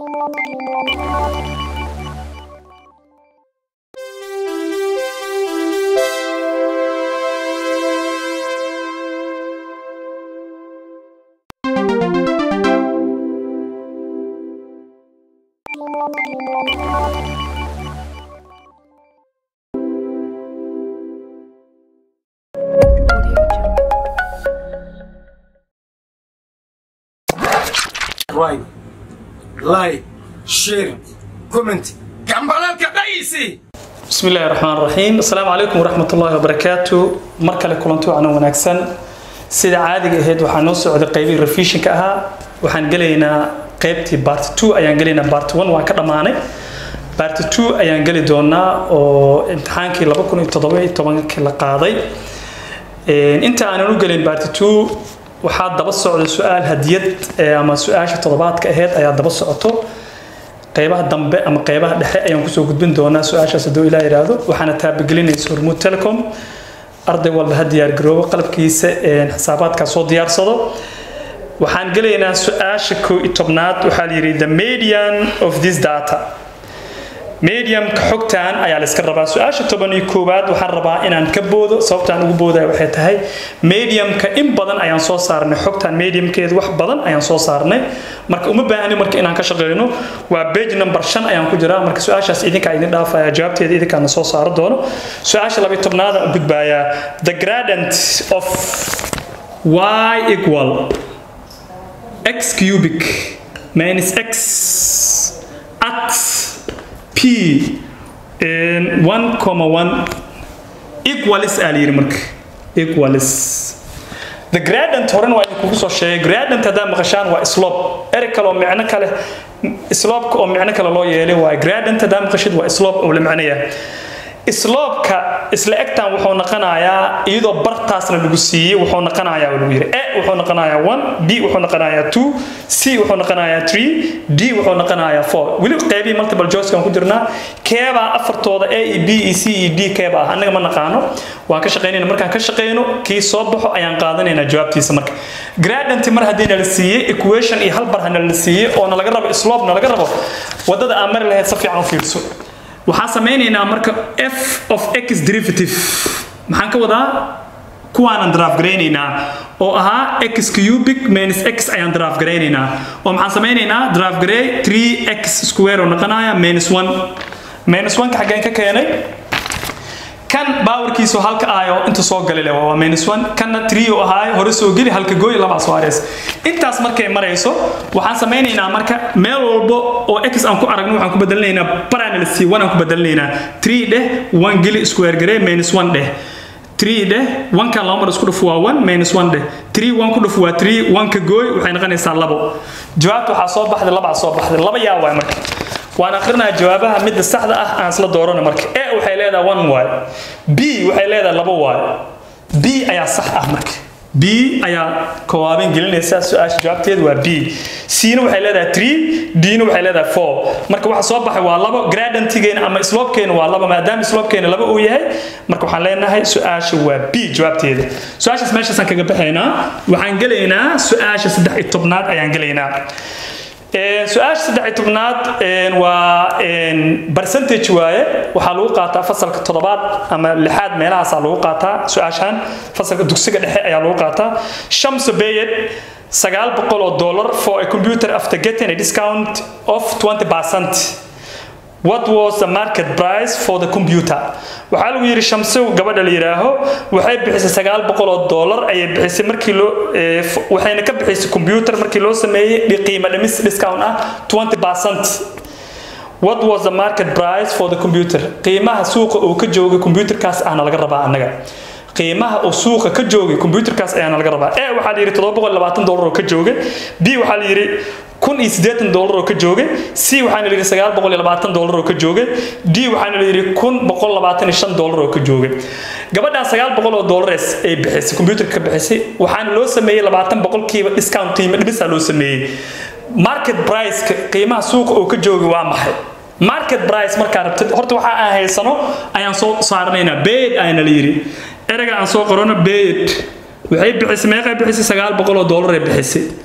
right, like, share, comment. Gambalalka dhaysi. بسم الله الرحمن الرحيم السلام عليكم ورحمة الله وبركاته مركل كلنتو عنا ونكسن سيدا عادي هيد وحان نوصل عدد قيبي رفيشن كأها وحان قلينا قيبتي بارت 2 أيان قلينا بارت 1 وان كدماني بارت 2 أيان قلي دونا oo imtixaankii laba kun iyo toddoba iyo tobankii la qaaday inta aanan u gelin baarti 2 waxaa daba socda su-aal hadiyad eh, ama su-aasha toddobaadka aheyd ayaa daba socoto qeybaha dambe ama qeybaha dhexe ayaan kusoo gudbin doonaa su-aashaas hadduu ilaa yidhaahdo waxaana taabagelinaysa hormuud telecom arday walba ha diyaar garoobo qalabkiisa een, xisaabaadkaa soo diyaarsado waxaan gelaynaa su-aasha koo iyo tobnaad waxaa la yidhi the median of this data mediumka xogtan ayaa la iska rabaa su-aasha toban iyo koowaad waxaan rabaa inaan ka boodo sababtaan ugu boodaya waxay tahay mediumka in badan ayaan soo saarnay xogtan mediumkeeda wax badan ayaan soo saarnay marka uma baahni marka inaan ka shaqeyno waa page number shan ayaan ku jiraa marka su-aashaas idinkaa idin dhaafaya jawaabteeda idinkaana soo saaro doono su-aasha labiyo tobnaad aan u gudbayaa the gradient of y equal x cubic minus x at p and 1,1 equalis aa la yidhi marka equalis the gradient horan waa idinkugu soo sheegay gradient haddaa maqashaan waa slope erey kale oo micno kale slopeka oo micno kale loo yeelay waa gradient haddaa maqashid waa slope oo la macnaya slopeka isla egtan wuxuu noqonayaa iyadoo bartaasna lagu siiyey wuxuu noqonayaa lagu yiri e wuxuu noqonayaa one b wuxuu noqonayaa two c wuxuu noqonayaa three d wuxuu noqonayaa four weli qeybihii multiple choicekan ku jirnaa keebaa afartooda a e b e c e d keeba ah annaga ma naqaano waan ka shaqaynayna markaan ka shaqayno kii soo baxo ayaan qaadanaynaa jawaabtiisa marka gradient mar haddii nala siiyey equation iyo hal bar hana la siiyey oo nalaga rabo slope nalaga rabo wadada aan mari lahayd si fiican u fiirso waxaan samaynaynaa marka f of x derivative maxaan ka wadaa kuwaanan draft garaynaynaa oo ahaa x cubic minus x ayaan draft garaynaynaa oo maxaan samaynaynaa draft garay 3x square oo noqonaya minus 1 minus 1 ka xaggeen ka keenay kan baawarkiisu halka aayo inta soo gali leh waa minus 1 kanna 3 oo ahaayo hore soo geli halka gooy laba soo hareys intaas markay marayso waxaan samaynaynaa marka meel walbo oo x aan ku aragno waxaan ku bedelinaynaa parallel c 1 aan ku bedelinaynaa 3 dheh 1 geli square gare minus 1 dheh 3 dheh 1 kan laba mar isku dhuf waa 1 minus 1 dheh 3 1 ku dhuf waa 3 1 ka gooy waxay noqonaysaa labo jawaabta waxaa soo baxday labaa soo baxday laba yaa waay marka waan akhrinayaa jawaabaha midda saxda ah aan isla doorano marka e waxay leedahay one waay b waxay leedahay labo waay b ayaa sax ah marka b ayaa kowaabin gelinaysa su-aasha jawaabteedu waa b c-na waxay leedahay three d-na waxay leedahay four marka waxa soo baxay waa labo gradantigeena ama slopekeena waa labo maadaama slopekeena laba uu yahay marka waxaan leenahay su-aasha waa b jawaabteeda su-aashaas meeshaasaan kaga baxaynaa waxaan gelaynaa su-aasha saddex iyo tobnaad ayaan gelaynaa su-aasha saddex iyo tobnaad waa percentage waaye waxaa lagu qaataa fasalka toddobaad ama lixaad meelahaasaa lagu qaataa su-aashan fasalka dugsiga dhexe ayaa lagu qaataa shamsa bayed sagaal boqol oo dollar for a computer after getting a discount of 20 percent what was the market price for the computer waxaa lagu yidhi shamsow gabadha la yidhaaho waxay bixisay sagaal boqol oo dollar ayay bixisay markii loo waxayna ka bixisay computer markii loo sameeyey qiimo dhimis discount ah 20 percent what was the market price for the computer qiimaha suuqa uu ka joogay computerkaas ahna laga rabaa annaga qiimaha uu suuqa ka joogay computerkaas ayaana laga rabaa e waxaa la yidhi todoba boqol labaatan dollar oo ka joogay b waxaa la yidhi kun iyo siddeetan dollar oo ka joogay c waxaana la yidhi sagaal boqol iyo labaatan dollar oo ka joogay d waxaana la yidhi kun boqol labaatan iyo shan dollar oo ka joogay gabadhaa sagaal boqol oo dollars ay bixisay computerka ka bixisay waxaana loo sameeyey labaatan boqolkiiba discount qiimo dhimisaa loo sameeyey market price-ka qiimaha suuqa uu ka joogay waa maxay market price markaa rabtid horta waxa aan haysano ayaan soo saaranaynaa bed ayana la yidhi erega aan soo qorano bed waxay bixisay meeqay bixisay sagaal boqol oo dollar ay bixisay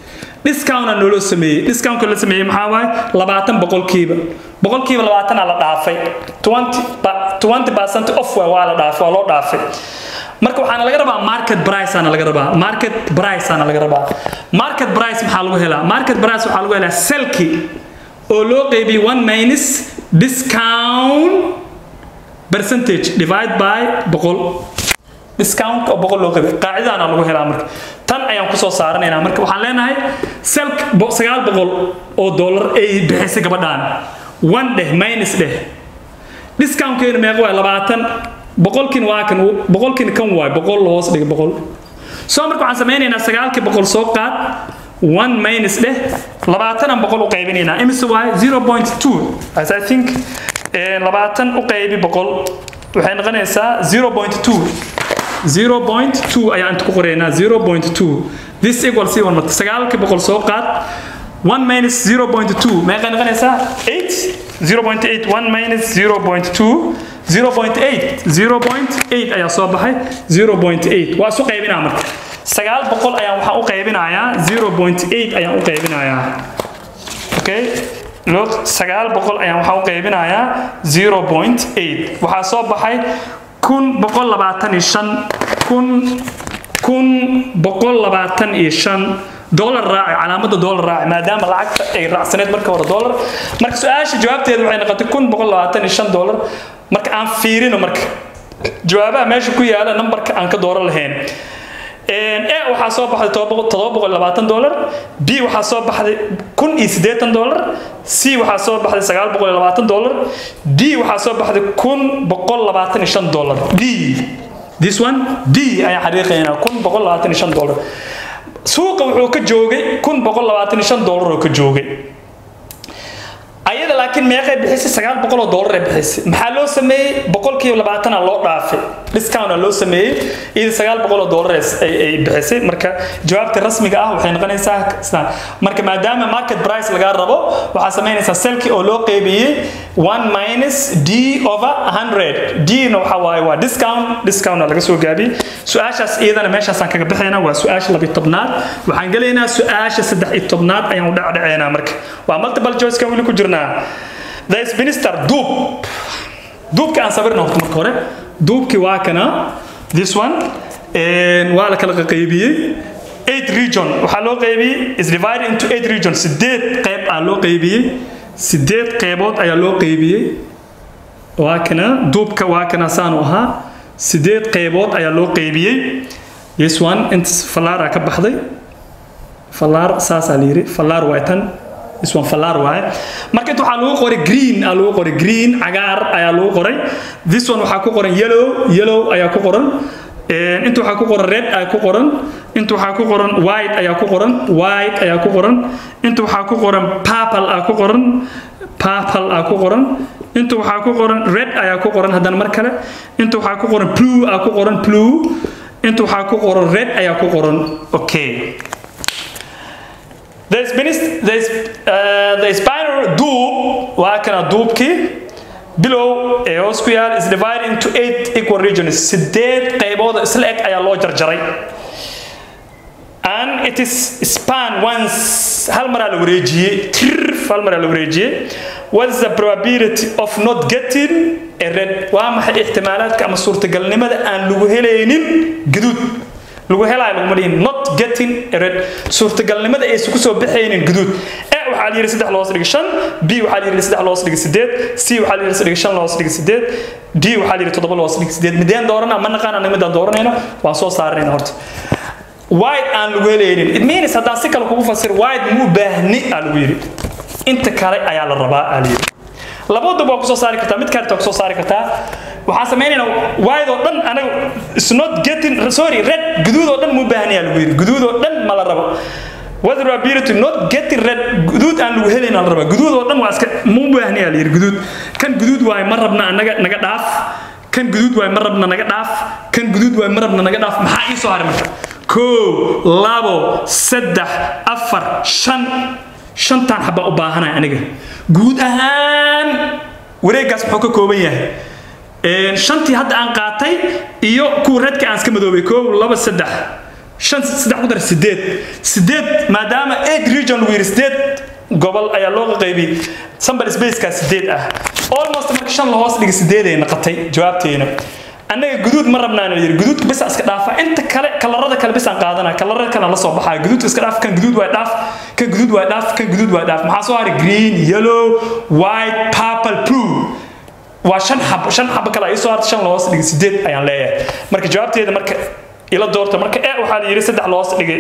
discount aan naloo sameeyey discountka la sameeyey maxaa waaye labaatan boqolkiiba boqolkiiba labaatan aa la dhaafay twenty percent off waa waa la dhaafay waa loo dhaafay marka waxaana laga rabaa market price ana laga rabaa market price ana laga rabaa market price maxaa lagu helaa market price waxaa lagu helaa selki oo loo qeybiyey one minus discount percentage divide by boqol discount oo boqol loo qeybiyey qaacidadaana lagu helaa marka tan ayaan kusoo saaranaynaa marka waxaan leenahay selk sagaal boqol oo dollar ay bixisay gabadhaan one dheh minus dheh discountkeenu meeqa waay labaatan boqolkiin waa kan boqolkiin kan waay boqol hoos dhiga boqol soo marka waxaan samaynaynaa sagaalkii boqol soo qaad one minus dheh labaatanaan boqol u qaybinaynaa imise waay zero point two as i think labaatan u qaybi boqol waxay noqonaysaa zero point two zero point two ayaan inta ku qoraynaa zero point two this equal c one marka sagaalkii boqol soo qaad one minus zero point two meeqay noqonaysaa eight zero point eight one minus zero point two 0.8 0.8 ayaa soo baxay 0.8 waa isu qaybinaa marka sagaal boqol ayaan waxaan u qaybinayaa 0.8 ayaan u qaybinayaa okay log sagaal boqol ayaan waxaan u qaybinayaa 0.8 waxaa soo baxay kun boqol labaatan iyo shan kun kun boqol labaatan iyo shan dollar raaci calaamada dollar raaci maadaama lacagta ay raacsaneed marka hore dollar marka su-aasha jawaabteedu waxay noqotay kun boqol labaatan iyo shan dollar marka aan fiirino marka jawaabaha meesha ku yaala nambarka aan ka dooran lahayn e waxaa soo baxday todoba boqol labaatan dollar b waxaa soo baxday kun iyo siddeetan dollar c waxaa soo baxday sagaal boqol iyo labaatan dollar d waxaa soo baxday kun boqol labaatan iyo shan dollar d this one d ayaan xariiqaynaa kun boqol labaatan iyo shan dollar suuqa wuxuu ka joogay kun boqol labaatan iyo shan dollar oo ka joogay ayada laakiin meeqay bixisay sagaal boqol oo dollar ay bixisay maxaa loo sameeyey boqolkiiba labaatana loo dhaafay discount loo sameeyey iyada sagaal boqol oo dollar ay bixisay marka jawaabta rasmiga ah waxay noqonaysaa marka maadaama market price lagaa rabo waxaa samaynaysaa selki oo loo qeybiyey one minus d over hundred d na waxa waaye waa discount discount laga soo gaabiyey su-aashaas iyadana meeshaasaan kaga bixaynaa waa su-aasha labiyo tobnaad waxaan gelaynaa su-aasha saddex iyo tobnaad ayaan u dhacdhaceynaa marka waa multiple choice ka weli ku jirnaa the minister duub duubka aan sabirna horta marka hore duubkii waa kana this one waa la kala qaybiyey eight region waxaa loo qaybiyey is divided into eight region sideed qayb aa loo qaybiyey sideed qaybood ayaa loo qaybiyey waa kana duubka waa kana saanu ahaa sideed qaybood ayaa loo qaybiyey this one int fallaaraa ka baxday fallaar saasaa la yidhi fallaar waa tan this one fallaar waaye marka inta waxaa lagu qoray green aa lagu qoray green cagaar ayaa lagu qoray this one waxaa ku qoran yellow yellow ayaa ku qoran inta waxaa ku qoran red ayaa ku qoran inta waxaa ku qoran white ayaa ku qoran white ayaa ku qoran inta waxaa ku qoran purple aa ku qoran purple aa ku qoran inta waxaa ku qoran red ayaa ku qoran haddana mar kale inta waxaa ku qoran blue aa ku qoran blue inta waxaa ku qoran red ayaa ku qoran okay the spinal duub waa kana duubkii bilow ee hoos ku yaal is divided into eight equal regions sideed qaybood isla eg ayaa loo jarjaray and it is span once hal maraa la wareejiyey tirf hal maraa la wareejiyey what is the probability of not getting a red waa maxay ixtimaalaadka ama suurtagalnimada aan lagu helaynin gaduud lagu helaayo laguma dhihin not getting a red suurtagalnimada aysan kusoo baxaynin guduud e waxaa la yidhi saddex loos dhiga shan b waxaa la yidhi saddex loos dhiga sideed c waxaa la yidhi dhiga shan loos dhiga sideed d waxaa la yidhi toddoba loos dhiga sideed mideen doorana ma naqaan anaga midaan dooranayno waan soo saaranayna horta wide aan lagu helaynin it means haddaan si kale kugu fasir wide muu baahni aa lagu yidhi inta kale ayaa la rabaa aa la yidhi labadaba waa kusoo saari kartaa mid kaleta waa kusoo saari kartaa waxaan samaynaynaa wide oo dhan anaga is not getting sorry red guduud oo dhan muu baahnayaa lagu yidhi guduud oo dhan ma la rabo whether ability not getting red guduud aan lagu helayn la rabaa guduud oo dhan waa iska muu baahnayaa la yidhi guduud kan guduud waaye ma rabna anaga naga dhaaf kan guduud waaye ma rabna naga dhaaf kan guduud waaye ma rabna naga dhaaf maxaa ii soo haray marka kow labo saddex afar shan shantaan xabaa u baahanaya aniga guud ahaan wareeggaas muxuu ka kooban yahay shantii hadda aan qaatay iyo kuwa redka aan iska madoobay kow laba saddex shan saddex ku dar sideed sideed maadaama eight region lagu yidhi sideed gobol ayaa loo qaybiyey sample spaceka sideed ah almost marka shan la hoos dhigay sideed ay noqotay jawaabteena annaga guduud ma rabnaan yidhi guduudka bisa iska dhaafa inta kale kalarada kale bisaan qaadana kalarada kale la soo baxaya guduudka iska dhaaf kan guduud waa dhaaf kan guduud waa dhaaf kan guduud waa dhaaf maxaa soo haray green yellow white purple blue waa shan xabo shan xabo kale ay soo hartay shan loos dhigay sideed ayaan leeyahay marka jawaabteeda marka ila doorta marka e waxaa la yidhi saddex loos dhigay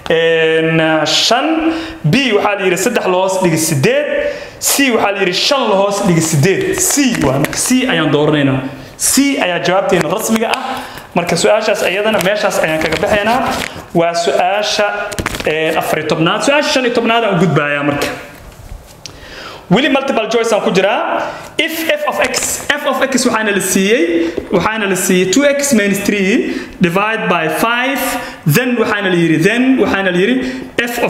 shan b waxaa la yidhi saddex loos dhigay sideed c waxaa la yidhi shan loos dhigay sideed c waa marka c ayaan dooranaynaa c ayaa jawaabteena rasmiga ah marka su-aashaas iyadana meeshaas ayaan kaga baxaynaa waa su-aasha afar iyo tobnaad su-aasha shan iyo tobnaad aan u gudbayaa marka weli multiple choice aan ku jiraa if f of x f of x waxaana la siiyey waxaana la siiyey 2x minus 3 divide by 5 then waxaana la yidhi then waxaana la yidhi f of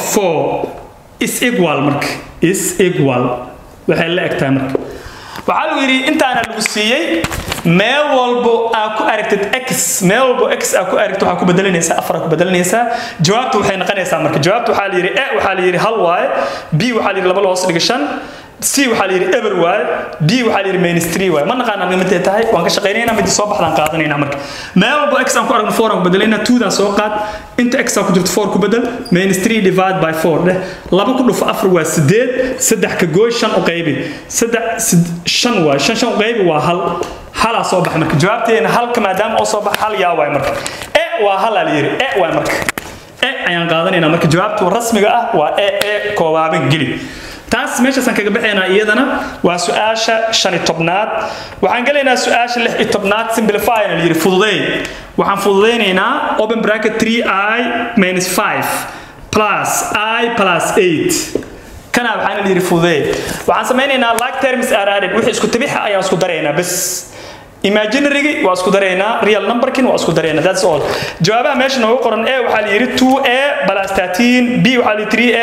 4 is equal marka is equal waxay la egtahay marka waxaa lagu yidhi intaana lagu siiyey meel walbo aa ku aragtid x meel walbo x aa ku aragtid waxaa ku bedelanaysaa afar aa ku bedelanaysaa jawaabta waxay noqonaysaa marka jawaabta waxaa la yidhi e waxaa la yidhi hal waaye b waxaa la yidhi laba loos dhiga shan c waxaa la yidhi eber waaye d waxaa la yidhi minus three waaye ma naqaanaa midintay tahay waan ka shaqaynaynaa midii soo baxdaan qaadanaynaa marka meel walbo x aan ku aragno four aan ku bedelaynaa twodan soo qaad inta x aa ku jirto four ku bedel minus three divide by four dheh laba ku dhufo afar waa sideed saddex ka gooy shan u qaybi saddex shan waaye shan shan u qaybi waa hal halaa soo baxa marka jawaabteena halka maadaama oo soo baxa hal yaa waay marka e waa halaa la yidhi e waay marka e ayaan qaadanaynaa marka jawaabta rasmiga ah waa e e koobaaban geli taas meeshaasaan kaga baxaynaa iyadana waa su-aasha shan iyo tobnaad waxaan gelaynaa su-aasha lix iyo tobnaad simplify la yidhi fududeey waxaan fududeynaynaa open bracket 3i minus 5 plus i plus 8 kana waxaana la yidhi fududeey waxaan samaynaynaa like terms are added wixii isku tabixa ayaan isku daraynaa bas imaginary waa isku daraynaa real numberkin waa isku daraynaa that's all jawaabaha meesha noogu qoran a waxaa la yidhi 2a plus 13 b waxaa la yidhi 3a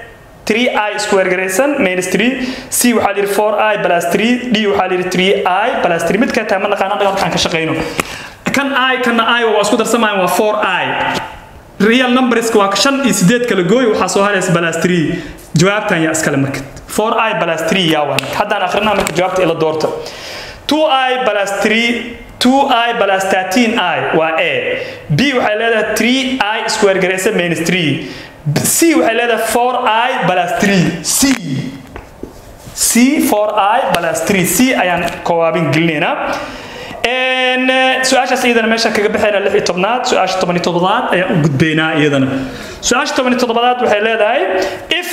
3i square garaysan minus 3 c waxaa la yidhi 4i plus 3 d waxaa la yidhi 3i plus 3 midka tahay ma naqaana dhaqankaan ka shaqayno kan i kana i waa isku darsamayaan waa 4i real numberska waa shan iyo sideed kala gooy waxaa soo haraysa plus 3 jawaabtan yaa iskale marka 4i plus 3 yaa waa haddaan akrinaa marka jawaabta ila doorta 2i plus 3 2i plus 13i waa a b waxay leedahay 3i square garaysan minus 3 c waxay leedahay 4i plus 3 c c 4i plus 3 c ayaan kowaabin gelinaynaa su-aashaas iyadana meesha kaga baxayna lix iyo tobnaad su-aasha toban iyo toddobaad ayaan u gudbaynaa iyadana su-aasha toban iyo toddobaad waxay leedahay if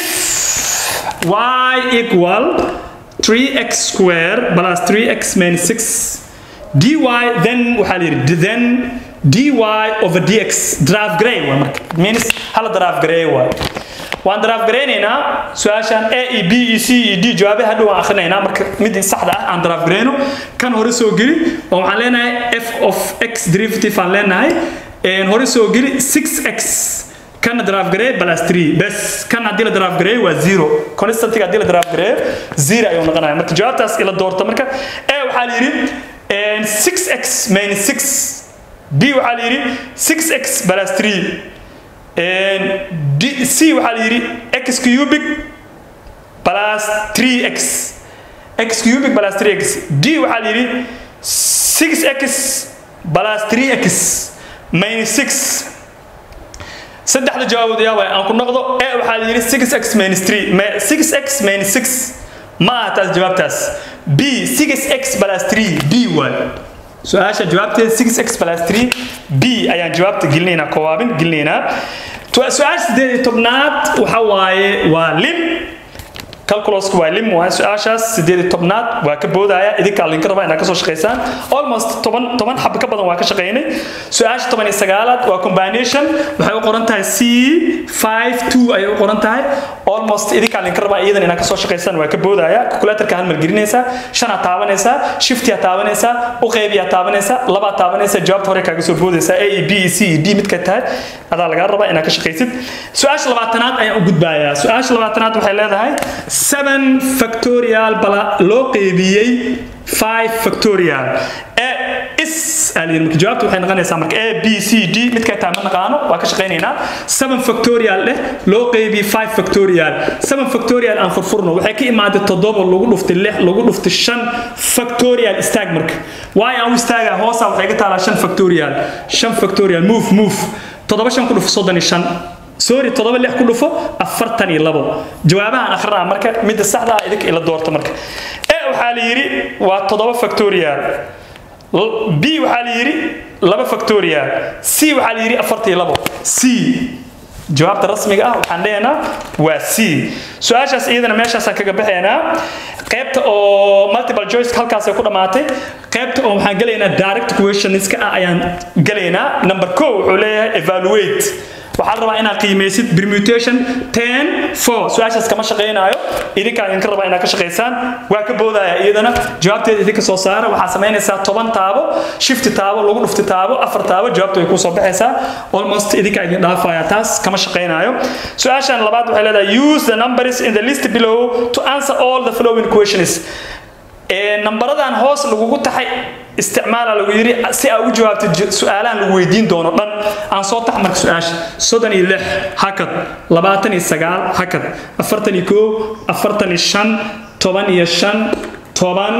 y equal 3x square plus 3x minus 6 dy then waxaa la yidhi then dy over dx draft gray waa marka means hala draft gray waay waan draft garaynaynaa su-aashan a e b e c e d jawaabe hadhow waan akhrinaynaa marka midii saxda ah aan draft garayno kan hore soo geli oo waxaan leenahay f of x derivative aan leenahay hore soo geli 6x kana draft gareey plus 3 bes kan haddii la draft gareey waa zero constantiga haddii la draft gareeyo zero ayuu noqonaya marka jawaabtaas ila doorta marka a waxaa la yidhi 6x minus 6 b waxaa la yidhi 6x plus 3 D, c waxaa la yidhi x cubic plus 3x x cubic plus 3x d waxaa la yidhi 6x plus 3x minus 6 saddexda jawaabood yaa waay aan ku noqdo e waxaa la yidhi 6x minus 3 6x minus 6 ma aha taas jawaabtaas b 6x plus 3 b waay su-aasha jawaabteeda 6x plus 3 b ayaan jawaabta gelinaynaa kowaabin gelinaynaa su-aasha sideed iyo tobnaad waxa waaye waa lim calculusku waa lim waaye su-aashaas sideed iyo tobnaad waa ka boodaya idinka linka rabaa inaad kasoo shaqaysaan almost toban toban xab ka badan waa ka shaqaynay su-aasha toban iyo sagaalaad waa combination waxay u qoran tahay c five two ayay u qoran tahay almost idinka linka rabaa iyadan inaad kasoo shaqaysaan waa ka boodaya calculatorka hal mar gelinaysaa shanaad taabanaysaa shiftiyaa taabanaysaa u qaybiyaa taabanaysaa labaad taabanaysaa jawaabta hore kaaga soo boodaysaa a e b e c e d midka tahay adaa lagaa rabaa inaad ka shaqaysid su-aasha labaatanaad ayaan u gudbayaa su-aasha labaatanaad waxay leedahay seven factorial bala loo qeybiyey five factorial is aaliyir marka jawaabtu waxay noqonaysaa marka a b c d midkay tahay ma naqaano waa ka shaqaynaynaa 7 factorial dheh loo qeybiye 5 factorial 7 factorial aan furfurno waxay ka imaaday toddoba lagu dhuftay lix lagu dhuftay shan factorial istaag marka waayo aan u istaagaa hoosa waxay ka taalaa shan factorial shan factorial move move toddoba shan ku dhufo soddon iyo shan sorry toddoba lix ku dhufo afartan iyo labo jawaabahan akhrinaa marka midda saxda ah idinka ila doorta marka e waxaa la yidhi waa toddoba factorial b waxaa la yidhi laba factorial c waxaa la yidhi afartan iyo labo c jawaabta rasmiga ah waxaan leenaha waa c su-aashaas iyadana meeshaasaan kaga baxaynaa qaybta oo multiple choice halkaasay ku dhammaatay qaybta oo waxaan gelaynaa direct questionska ah ayaan gelaynaa number co wuxuu leeyahay evaluate waxaa la rabaa inaad qiimaysid permutation ten four su-aashaas kama shaqaynaayo idinkaa idinka rabaa inaad ka shaqaysaan waa ka boodaya iyadana jawaabteeda idinka soo saara waxaa samaynaysaa toban taabo shifti taabo lagu dhufti taabo afar taabo jawaabtu way kusoo baxaysaa almost idinkaa idin dhaafaya taas kama shaqaynaayo su-aashan labaad waxay leedahay use the numbers in the list below to answer all the following questions nambaradan hoos lagugu taxay isticmaala lagu yidhi si aa ugu jawaabto su-aalahan lagu weydiin doono dhan aan soo tax marka su-aasha soddon iyo lix hakad labaatan iyo sagaal hakad afartan iyo koo afartan iyo shan toban iyo shan toban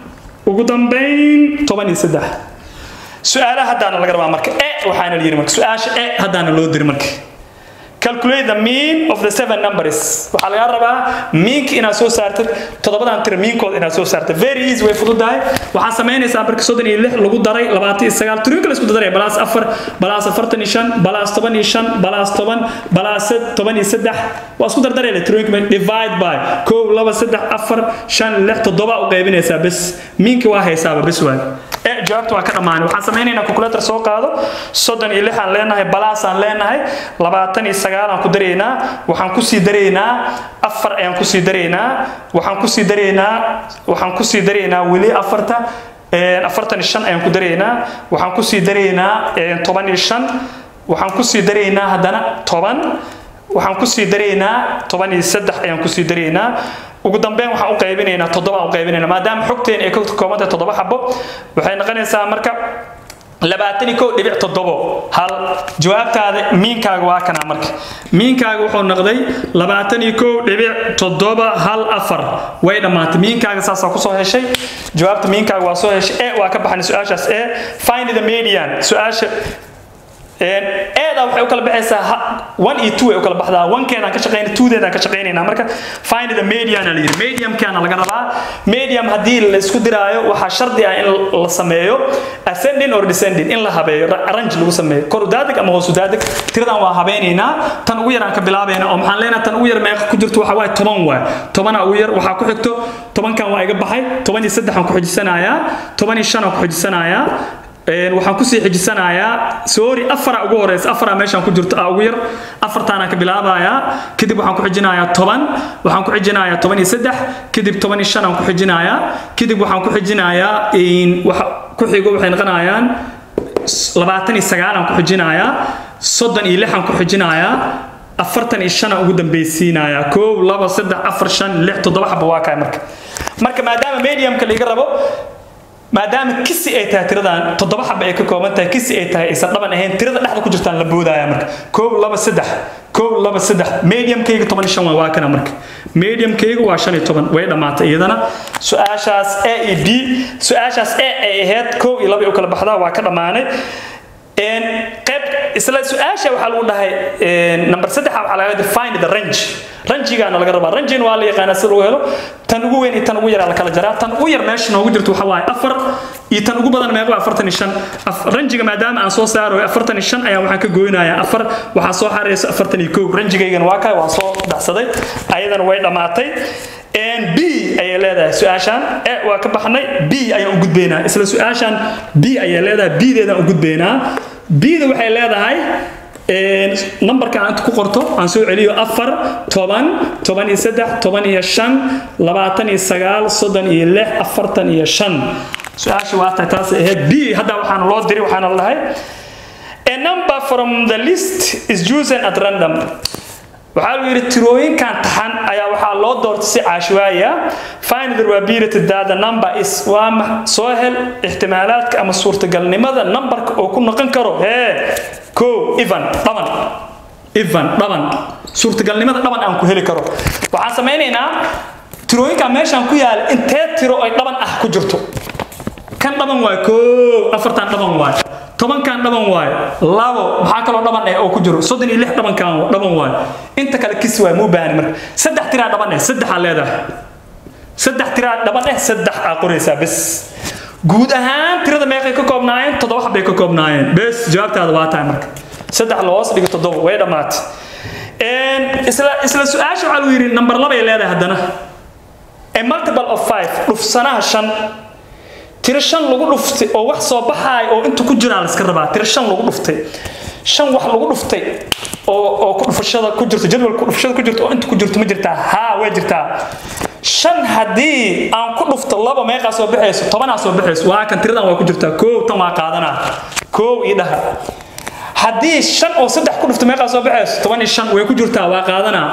ugu dambayn toban iyo saddex su-aalaha haddaana laga rabaa marka e waxaana la yidhi marka su-aasha e haddaana loo diri marka calculate the mean of the seven numbers waxaa lagaa rabaa miinka inaad soo saartid toddobadan tira miinkooda inaad soo saartid very easy way fududahay waxaa samaynaysaa marka soddon iyo lix lagu daray labaatan iyo sagaal tirinka la isku daray balaas afar balaas afartan iyo shan balaas toban iyo shan balaas toban balaas toban iyo saddex waa isku dardarayla tirinka divide by kow laba saddex afar shan lix toddoba u qaybinaysaa bes miinka waa haysaaba bes waay e jawaabta waa ka dhammaanay waxaan samaynaynaa calculator soo qaado soddon iyo lixaan leenahay balaasaan leenahay labaatan iyo sagaal aan ku daraynaa waxaan kusii daraynaa afar ayaan kusii daraynaa waxaan kusii daraynaa waxaan kusii daraynaa weli afarta afartan iyo shan ayaan ku daraynaa waxaan kusii daraynaa toban iyo shan waxaan kusii daraynaa haddana toban waxaan kusii daraynaa toban iyo saddex ayaan kusii daraynaa ugu dambeyn waxaan u qaybinaynaa toddoba u qaybinaynaa maadaama xogteen ay ka kooban tahay toddoba xabo waxay noqonaysaa marka labaatan iyo kow dhibic toddobo hal jawaabtaada miinkaaga waa kanaa marka miinkaaga wuxuu noqday labaatan iyo kow dhibic toddoba hal afar way dhammaatay miinkaaga saasaa kusoo heshay jawaabta miinkaaga waa soo heshay e waa ka baxnay su-aashaas e find the median su-aasha eeda waxay u kala baxaysaa one iyo two ay u kala baxdaa onkeedaan ka shaqaynay twodeedaan ka shaqaynaynaa marka find the median la yidhi mediumkaana laga rabaa medium haddii la isku diraayo waxaa shardi ah in la sameeyo ascending or descending in la habeeyo range lagu sameeyo kor udaadig ama hoos udaadig tiradan waa habeynaynaa tan ugu yaraan ka bilaabayna oo maxaan leenahay tan ugu yar meeqa ku jirto waxa waaye toban waay tobana ugu yar waxaa ku xigto tobankan waa iga baxay toban iyo saddexaan ku xijisanayaa toban iyo shanaan ku xijisanayaa waxaan kusii xijisanayaa sorry afara ugu horeysa afara meeshaan ku jirto ugu yar afartaanaan ka bilaabayaa kadib waxaan ku xijinayaa toban waxaan ku xijinayaa toban iyo saddex kadib toban iyo shan aan ku xijinayaa kadib waxaan ku xijinayaa waxa ku xigo waxay noqonayaan labaatan iyo sagaalaan ku xijinayaa soddon iyo lixaan ku xijinayaa afartan iyo shanaan ugu dambeysiinayaa koow laba saddex afar shan lix toddoba xaba waa kaay marka marka maadaama mediumka laiga rabo maadaama kisi ay tahay tiradan toddoba xaba ay ka kooban tahay kisi ay tahay aysan dhaban ahayn tirada dhexda ku jirtaan la boodaya marka koob laba saddex koob laba saddex mediumkayga toban iyo shan waa waa kana marka mediumkayga waa shan iyo toban way dhammaatay iyadana su-aashaas a iyo b su-aashaas a ay ahayd koob iyo laba u kala baxdaa waa ka dhammaanay qayb isla su-aasha waxaa lagu dhahay number saddexa waxaa laga define the range ranjigaana laga rabaa ranjin waa la yaqaanaa si lagu helo tan ugu weyn iyo tan ugu yaraa la kala jaraa tan ugu yar meesha noogu jirto waxa waaye afar iyo tan ugu badan meeqa afartan iyo shan ranjiga maadaama aan soo saaro afartan iyo shan ayaa waxaan ka goynayaa afar waxaa soo xareyso afartan iyo kow ranjigaygana waa kaay waan soo dhacsaday ayadana way dhammaatay b ayay leedahay su-aashaan e waa ka baxnay b ayaan u gudbaynaa isla su-aashaan b ayay leedahay b-deedaan u gudbaynaa b-da waxay leedahay numberka aan ku qorto aan soo celiyo afar toban toban iyo saddex toban iyo shan labaatan iyo sagaal soddon iyo lix afartan iyo shan su-aasha waa tahay taas ahayd b hadda waxaana loo diri waxaana lahay a number from the list is chosen at random waxaa lu yidhi tirooyinkan taxan ayaa waxaa loo doortay si caashwaaya find the probability that the number is waa ma soo hel ixtimaalaadka ama suurtagalnimada numberka oo ku noqon karo hee ko evan dhaban evan dhaban suurtagalnimada dhaban aan ku heli karo waxaan samaynaynaa tirooyinkan meeshaan ku yaala intee tiro ay dhaban ah ku jirto kan dhaban waay ko afartan dhaban waay tobankan dhaban waay labo maxaa kaloo dhaban eh oo ku jiro soddon iyo lix dhabankan dhaban waay inta kale kis waay muu baahani marka saddex tiraa dhaban eh saddexaa leedahay saddex tiraa dhaban eh saddex aa qoraysaa bes guud ahaan tirada meeqay ka koobnaayeen toddoba xabbay ka koobnaayeen bes jawaabtaada waa tahay marka saddex loos dhigo toddoba way dhammaatay isla isla su-aasha waxaa lagu yidhi number labay leedahay haddana a multiple of five dhufsanaha shan tiro shan lagu dhuftay oo wax soo baxaay oo inta ku jiraan la iska rabaa tiro shan lagu dhuftay shan wax lagu dhuftay oo oo ku dhufashada ku jirto jadwalka dhufashada ku jirto oo inta ku jirto ma jirtaa haa way jirtaa shan haddii aan ku dhufto laba meeqaa soo baxayso tobanaa soo baxayso waa kan tiradan waa ku jirtaa koow tan waa qaadanaa koow ii dhaha haddii shan oo saddex ku dhufto meeqaa soo baxayso toban iyo shan way ku jirtaa waa qaadanaa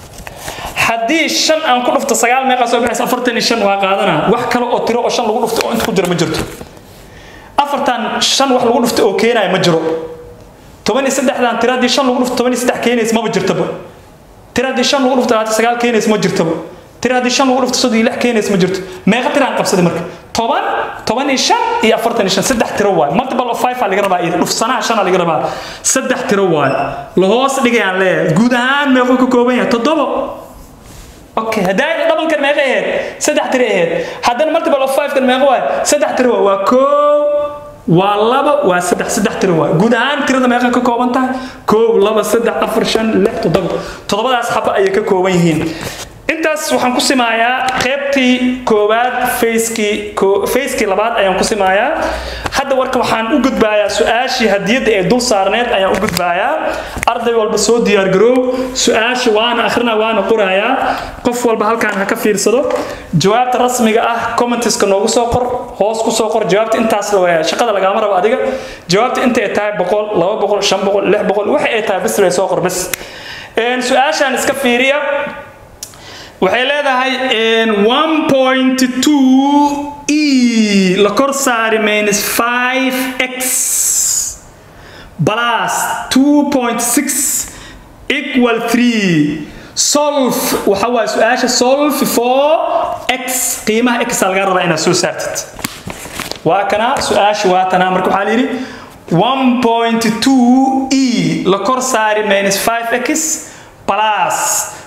haddii shan aan ku dhufto sagaal meeqaa soo baxaysa afartan iyo shan waa qaadanaa wax kale oo tiro oo shan lagu dhuftay oo inta ku jira ma jirto afartan shan wax lagu dhuftay oo keenaya ma jiro toban iyo saddexdan tiro haddii shan lagu dhufto toban iyo saddex keenaysa maba jirtaba tiro haddii shan lagu dhufto labaatan sagaal keenaysa ma jirtaba tiro haddii shan lagu dhufto soddon iyo lix keenaysa ma jirto meeqa tiraan qabsaday marka toban toban iyo shan iyo afartan iyo shan saddex tiro waay multiple of five aa laga rabaa iyada dhufsanaha shan aa laga rabaa saddex tiro waay lahoos dhigayaan leeyahay guud ahaan meequu ka kooban yahay toddoba okay haddaa dhabankan meeqa ahayd saddex tiro ahayd haddana multiple of five kan meeqa waay saddex tiro waay waa koow waa laba waa saddex saddex tiro waay guud ahaan tirada meeqa ka kooban tahay koow laba saddex afar shan lix toddoba toddobadaas xaba ayay ka kooban yihiin intaas waxaan ku simaayaa qaybtii koowaad facekii facekii labaad ayaan ku simaayaa hadda warka waxaan u gudbaayaa su-aashii hadiyadda ee dul saarneed ayaan u gudbaayaa arday walba soo diyaargaroow su-aasha waana akhrina waana qorayaa qof walba halkaan ha ka fiirsado jawaabta rasmiga ah commentiska noogu soo qor hoos ku soo qor jawaabta intaas shaqada lagaama rabo adiga jawaabta inta ay tahay boqol laba boqol shan boqol lix boqol waxa ay tahay bis lay soo qor bis su-aashaan iska fiiriya waxay leedahay e la kor saari minus 5x plus 2.6 equal 3 solve waxa waaye su-aasha solve for x qiimaha x laga rabaa inaad soo saartid waa kana su-aasha waa tanaa marka waxaa layidhi 1.2 e la kor saari minus 5x plus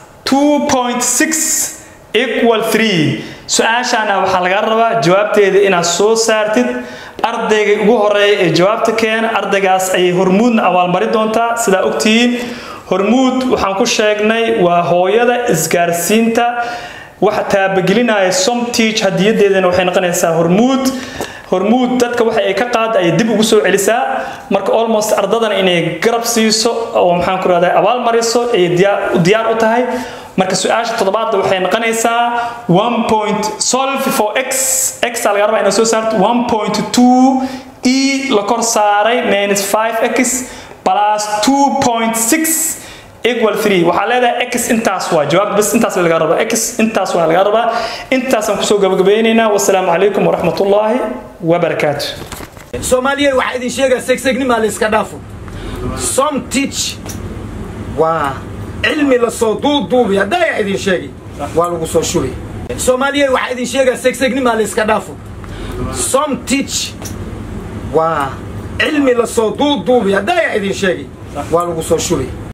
2.6 equal 3 su-aashaana waxaa laga rabaa jawaabteeda inaad soo saartid ardayga ugu horeeya ee jawaabta keena ardaygaas ayay hormuudna abaalmari doontaa sidaa ogtihiin hormuud waxaan ku sheegnay waa hooyada isgaarsiinta waxa taabagelinaya somteach hadiyadeedana waxay noqonaysaa hormuud hormuud dadka waxa ay ka qaada ay dib ugu soo celisaa marka almost ardadan inay garab siiso oo maxaan ku rahdaa abaal mariso ay diyaar u tahay marka su-aasha toddobaadda waxay noqonaysaa one point solve for x x aa laga rabaa inaad soo saarto one point two e la kor saaray minus five x plus two point six equal 3 waxaa leedahay x intaas waa jawaab bas intaas laga rabaa x intaas waa laga rabaa intaasaan kusoo gabagabeynaynaa wasalaamu calaykum waraxmatullaahi wabarakaatu soomaaliya waxaa idin sheegaa segsegnima la iska dhaafo som teach waa cilmi lasoo duuduubi haddaa idin sheegi waa lagu soo shubay soomaaliya waxaa idin sheegaa segsegnima la iska dhaafo som teach waa cilmi lasoo duuduubi haddaa idin sheegi waa lagu soo shubay